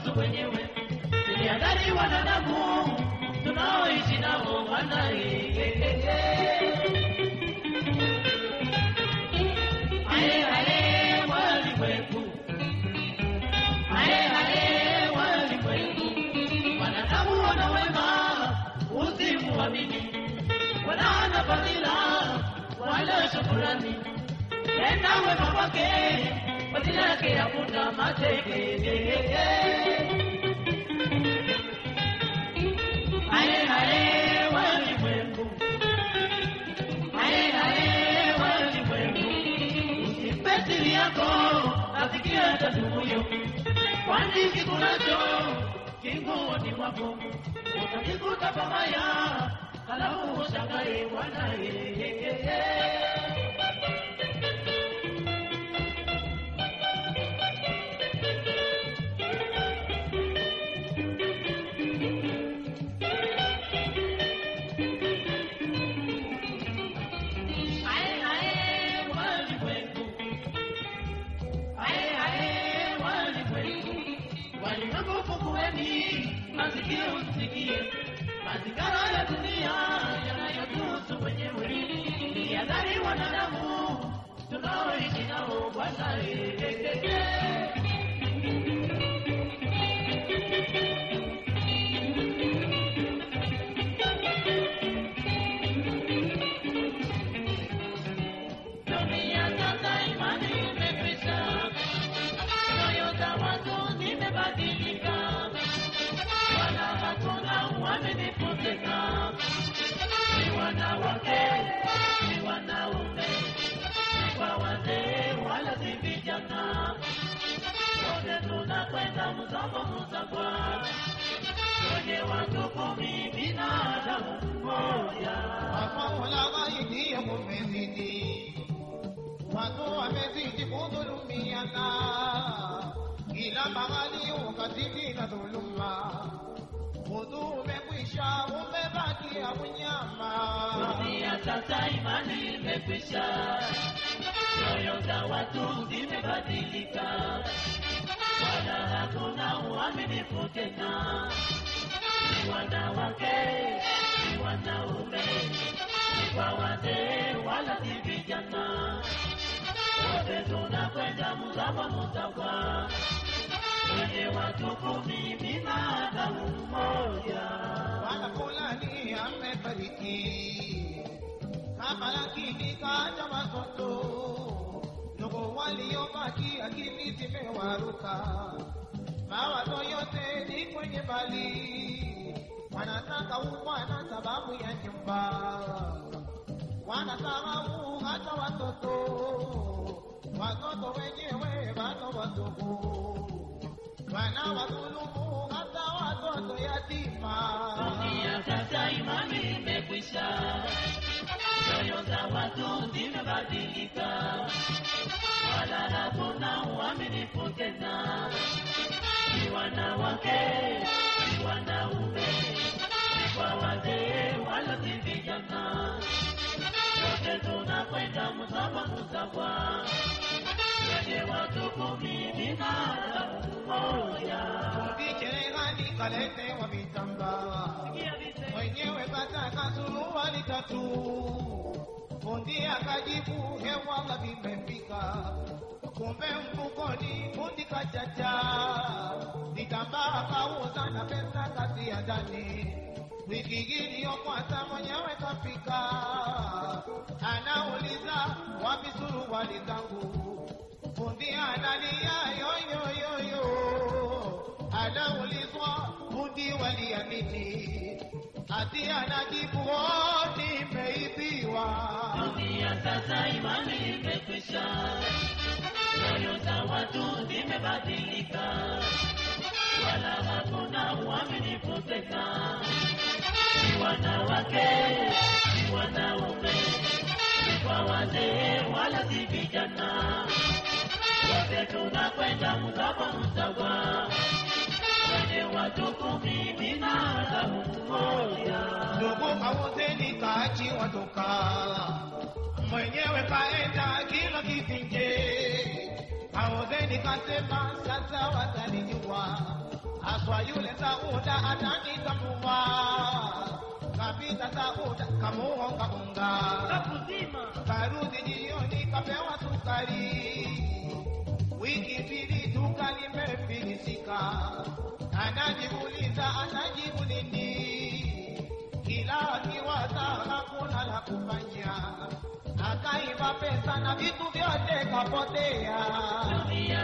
yatuhusu wenyewe. Tuliadhari wanadamu tunaoishi nao Bwana. eh, eh, eh, eh. Aye, aye, walimwengu. Aye, aye, walimwengu. Wanadamu wana wema, usimuamini. Wanaona fadhila, wala shukurani. Tenda wema kwake, fadhila yake hakuna mateke. Aye, aye, walimwengu. Aye, aye, walimwengu. Usimpe siri yako, asikie tazumuyo. Kwani kikunacho kinguoni mwako, utajikuta pabaya, halafu ushangae Bwana. eh, eh, eh. Aye, aye, walimwengu. Aye, aye, walimwengu. Walimwengu fungueni, masikio msikie. Mazingara ya dunia yanayotuhusu wenyewe. Nihadhari wanadamu tunaoishi nao Bwana. eh, eh, eh, eh. Dunia sasa imani imekwisha, nyoyo za watu zimebadilika, wala hakuna uaminifu tena. Ni wanawake, ni wanaume, ni kwa wazee, wala si vijana. Wote tunakwenda mzamo mzabwa, kwenye watu kumi, binadamu mmoja. Mamola waingie mumezidi, watu wamezidi kudhulumiana, kila mahali ukatili na dhuluma. Udhu umekwisha, umebakia unyama. Dunia sasa imani imekwisha, nyoyo za watu zimebadilika, wala hakuna uaminifu tena. Ni wanawake, ni wanaume, ni kwa wazee, wala si vijana. Wote tunakwenda mzawa mzawa, kwenye watu kumi, binadamu mmoja. Bwana fulani amefariki, kama lakini kaja watoto ndugu waliobaki, akili zimewaruka, mawazo yote ni kwenye mali, wanataka umwana sababu ya nyumba, wanasahau hata watoto, watoto wenyewe bado wadogo, wanawadhulumu hata watoto yatima. Dunia sasa imani imekwisha, nyoyo za watu zimebadilika, wala hakuna uaminifu tena. Ni wanawake, ni wanaume, ni kwa wazee, wala si vijana. Wote tunakwenda msawa msawa, kwenye watu kumi, binadamu mmoja. Vicherehani kaletewa vitambaa, mwenyewe kataka suruali tatu, fundi akajibu hewala vimefika, kumbe mfukoni fundi kachacha, vitambaa kauza na pesa kazi ya ndani. Wiki iliyopita mwenyewe kafika, anauliza wapi suruali zangu, fundi analia yoyoyoyo anaulizwa fundi waliamini, ati anajibu "Oh, nimeibiwa. Dunia sasa imani imekwisha, nyoyo za watu zimebadilika, wala hakuna uaminifu tena. Ni wanawake, ni wanaume, ni kwa wazee, wala si vijana. Wote tunakwenda msawa msawa, kwenye watu kumi, binadamu mmoja. Ndugu kauzeni kaachi watoka, mwenyewe kaenda kila kivinje. Kauzeni kasema sasa watanijua, Aswa yule Sauda atanitambua, kapita Sauda kamuonga unga, Kakuzima. karudi jioni kapewa sukari, wiki mbili duka limefilisika, anajiuliza anajibu nini, kila akiwaza hakuna la kufanya, akaiba pesa na vitu vyote kapotea. Dunia